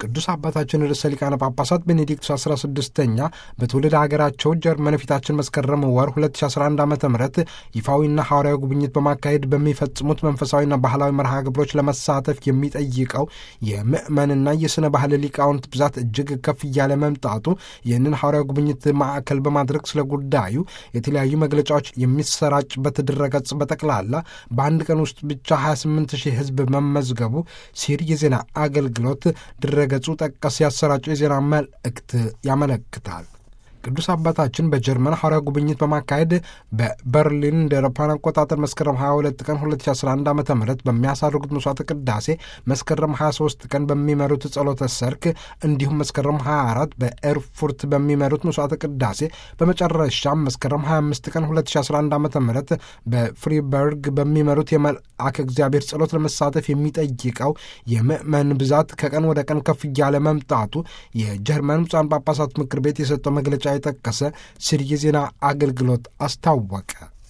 ቅዱስ አባታችን ርዕሰ ሊቃነ ጳጳሳት ቤኔዲክቱስ 16ኛ በትውልድ ሀገራቸው ጀርመን ፊታችን መስከረም ወር 2011 ዓ ም ይፋዊና ሐዋርያዊ ጉብኝት በማካሄድ በሚፈጽሙት መንፈሳዊና ባህላዊ መርሃ ግብሮች ለመሳተፍ የሚጠይቀው የምዕመንና የሥነ ባህል ሊቃውንት ብዛት እጅግ ከፍ እያለ መምጣቱ ይህንን ሐዋርያዊ ጉብኝት ማዕከል በማድረግ ስለ ጉዳዩ የተለያዩ መግለጫዎች የሚሰራጭበት ድረገጽ በጠቅላላ በአንድ ቀን ውስጥ ብቻ 28 ሺህ ሕዝብ መመዝገቡ ሲር የዜና አገልግሎት ድረገጹ ጠቀስ ያሰራጨው የዜና መልእክት ያመለክታል። ቅዱስ አባታችን በጀርመን ሐዋርያዊ ጉብኝት በማካሄድ በበርሊን እንደ አውሮፓውያን አቆጣጠር መስከረም 22 ቀን 2011 ዓ ም በሚያሳርጉት መስዋዕተ ቅዳሴ መስከረም 23 ቀን በሚመሩት ጸሎተ ሰርክ እንዲሁም መስከረም 24 በኤርፉርት በሚመሩት መስዋዕተ ቅዳሴ በመጨረሻም መስከረም 25 ቀን 2011 ዓ ም በፍሪበርግ በሚመሩት የመልአከ እግዚአብሔር ጸሎት ለመሳተፍ የሚጠይቀው የምዕመን ብዛት ከቀን ወደ ቀን ከፍ እያለ መምጣቱ የጀርመን ብፁዓን ጳጳሳት ምክር ቤት የሰጠው መግለጫ የጠቀሰ ሲል የዜና አገልግሎት አስታወቀ።